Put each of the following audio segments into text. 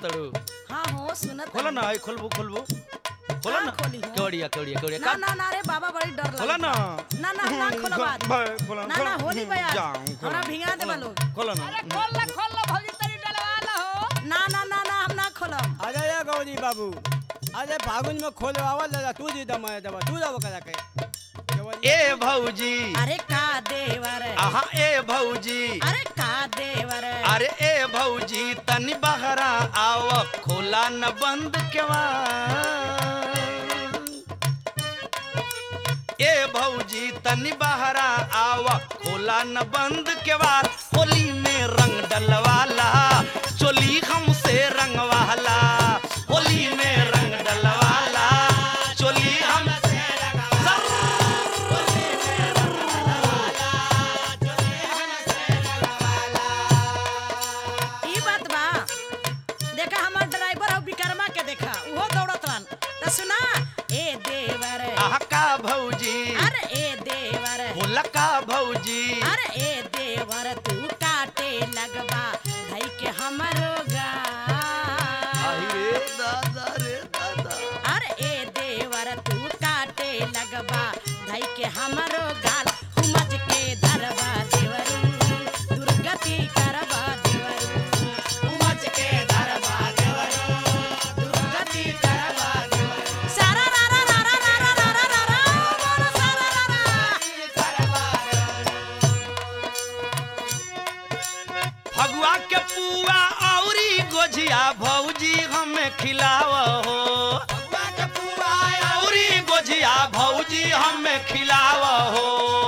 तड़ू हाँ हो सुनत खोला हई। ना आई खोलबू खोलबू खोला का ना खोली हो? केवड़िया केवड़िया केवड़िया ना का ना ना रे बाबा बड़ी डर खोला लगता ना ना ना ना खोलो बात भाई, खोला ना ना होली बया जाऊं, खोला। हमरा भिंगा देबा लोग खोला ना खोल ला खोल ला भौजी तरी डलवा ला हो ना ना ना ना हम ना खोलम अरे ये गौरी बाबू अरे फागुन में खोलवावा दादा तू दी दमा दबा तू दबा करा के केवल ए भौजी अरे का देवर आहा ए भौजी अरे का देवर अरे ए भौजी तनी बहरा आव खोला न बंद केवा ए भौजी तनी बहरा आव खोला न बंद केवार होली में रंग डलवाला चोली हमसे रंगवाला होली में रंग डलवाला चोली हमसे ई बात बा देखा हमार ड्राइवर हो विक्रमा के देखा उहो दौड़त रहन त सुना ए देवर आहा का भौजी अरे ए देवर होला का भौजी अरे ए देवर तू काटे लगबा धई के हमरो गा रे दादा रे दादा अरे ए देवर तू काटे लगबा धई के हमरो गाल हुमच के धरबा देवरू दुर्गति करबा देवरू हुमच के धरबा देवरू दुर्गति करबा देवरू सारा रा रा रा रा रा रा रा रा रा बोलो सारा रा रा फगुआ के पुआ औरी गोझिया भौजी हमें खिलाव हो औरी गोझिया भौजी हमें खिलाव हो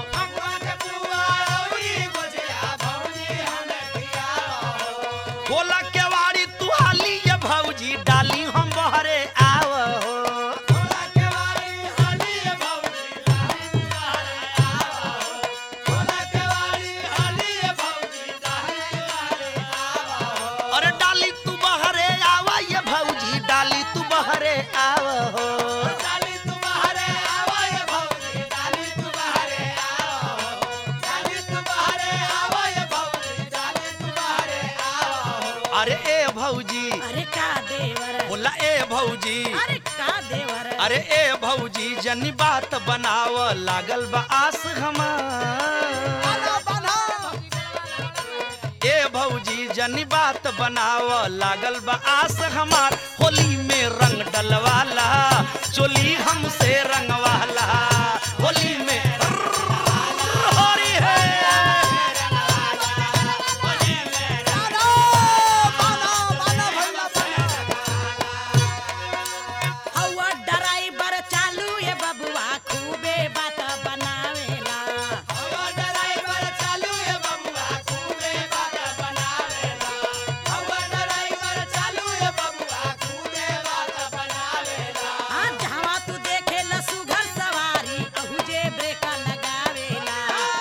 बोला के वाड़ी तू हाली ये भौजी डाली हम बहरे आव हो अरे डाली तू बहरे आव ये भौजी डाली तू बहरे आव हो अरे ए भौजी अरे का देवर बोला ए भौजी अरे का देवर अरे ए भौजी जनी बात बनाव लागल बा आस हमार ए भौजी जनी बात बनाव लागल बा आस हमार होली में रंग डलवाला चोली हमसे रंगवाला होली में होरी है हवा ड्राइवर चालू ये बबुआ खूबे बात बनावेला हाँ जहाँ तू देखे लसु घर सवारी अहू जे ब्रेक लगावेला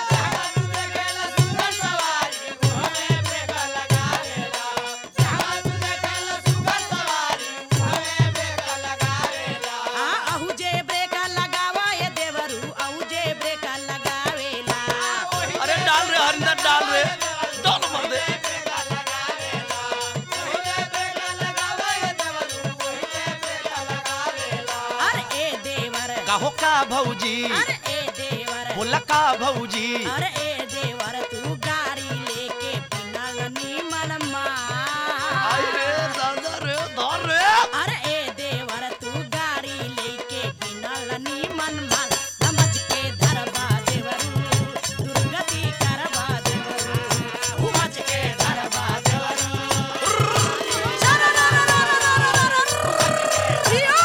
हाँ अहू जे ब्रेक लगावा ये देवरू अहू जे ब्रेक लगावेला अरे डाल रे हरिंदर डाल रे डाल मर दे अरे ए देवर काहो का भौजी अरे ए देवर बोला का भौजी अरे ए देवर तू गाड़ी लेके बिना नीमन मार आई रे दादा रे धर रे अरे ए देवर तू गाड़ी लेके बिना नीमन मार समझ के धरबा देवरू दुर्गति करबा देवरू समझ के धरबा देवरू चलो रा रा रा रा रा रा रा रा जियो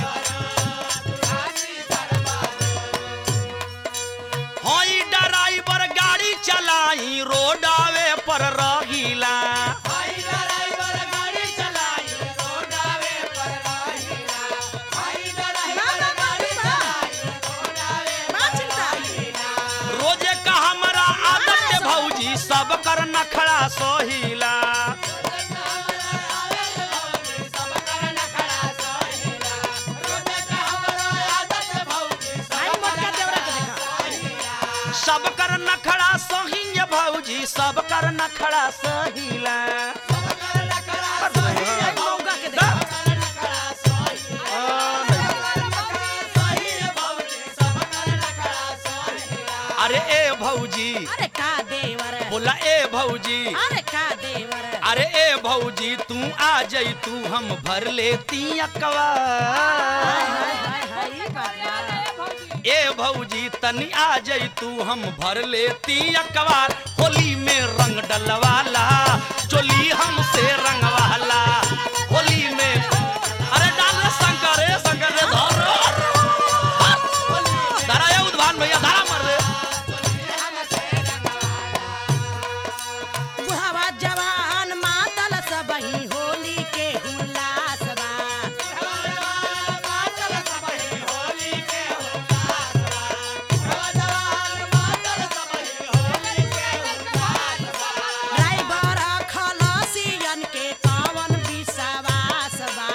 हई ड्राइवर गाड़ी चलाई रोडावे पर रहिला ना ना ना ना चिंता रोजे का हमारा आदत है भौजी सब कर नखड़ा सोहिला आई मोटका देवरा के देखा सब कर नखड़ा सही भौजी सब कर नखड़ा सहिला आई मौका भौजी अरे का देवर बोला ए भौजी अरे का देवर अरे ए भौजी तू आ जई तू हम भर लेती अकवा हाय हाय हाय हाय ई बात बा। ए भौजी तनी आ जई तू हम भर लेती अकबार होली में रंग डलवाला चोली हमसे रंगवाला होली में अरे डाल रे शंकर रे शंकर रे धर धारा ये उद्भान भैया धारा मर रे बुढ़ावा जवान मातल सबही होली के हुल्लास बा ड्राइवर खलसियन के कवन विश्वास बा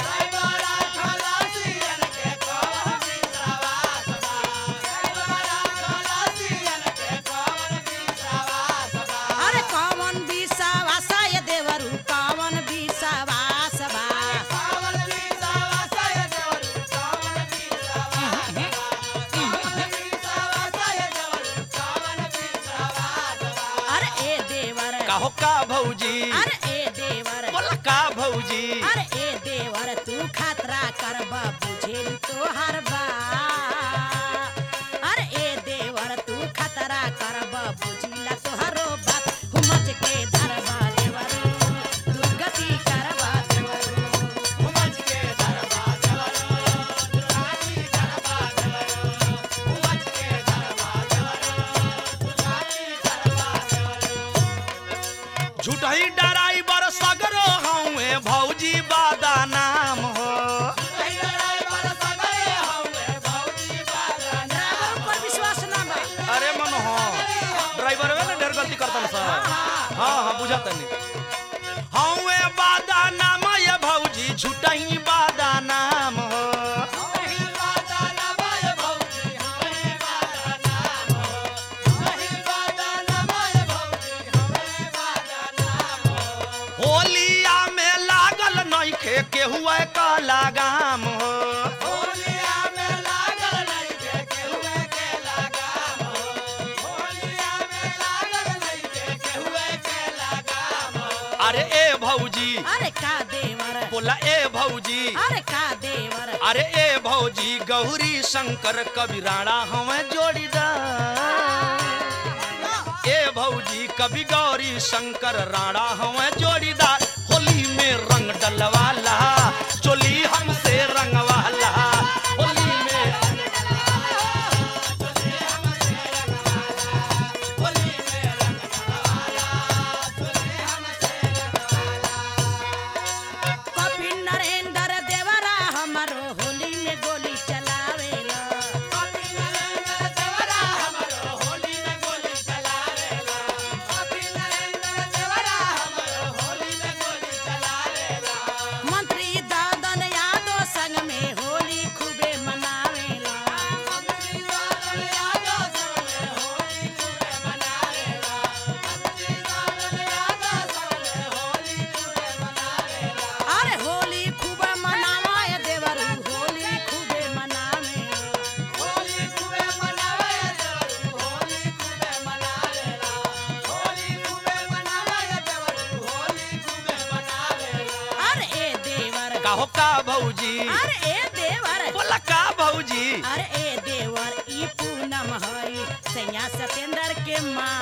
अरे कवन विश्वास ये देवरू कवन विश्वास बा अरे ए देवर कहो का भौजी अरे ए देवर बोला का भौजी अरे ए देवर तू खतरा करब बुझेल तोहर बा अरे ए देवर तू खतरा करब बुझिला तोहरो बात हुमच के धरबा देवर दुर्गति करबा देवर झूठही डराइबर सगरो हउए भौजी बादा नाम हो ड्राइवर पर विश्वास ना बा अरे मन हो ड्राइवर वे ना ढेर गलती करतन सर हाँ हाँ बुझा तनी हउए बादा नाम ये भौजी झूठही बादा नाम हो होलिया में लागल नइखे केहुआ का लगाम हो अरे ए भौजी अरे का देवर बोला ए भौजी अरे का देवर अरे ए भौजी गौरी शंकर कबीराणा हमें जोड़ीदार ए भौजी कभी गौरी शंकर राणा हमें जोड़ीदार होली में रंग डलवाला चोली हमसे रंगवाला होली में कपि नरेंद्र देवरा हमरो होली में गोली चलावेला मंत्री दादन यादव संग में होली खूबे मनावेला अरे होली खूबे मनावे देवरू होली खूबे मनावे अरे ए देवर कहो का भौजी अरे ए देवर बोला का भौजी अरे ए देवर ई पूनम हई सैया सतेंद्र के माँ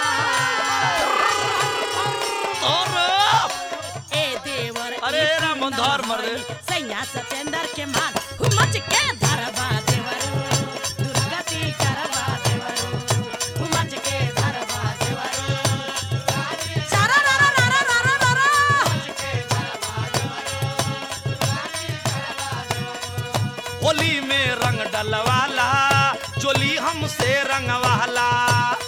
और ए देवर अरे ई राम पूनम धर मर रे। हई, सैया सतेंद्र के माँ हुमच के धरबा देवर दुर्गति करबा देवर हुमच के धरबा देवर सारा रा रा रा रा रा रा रा होली में रंग डलवाला चोली हमसे रंगवाला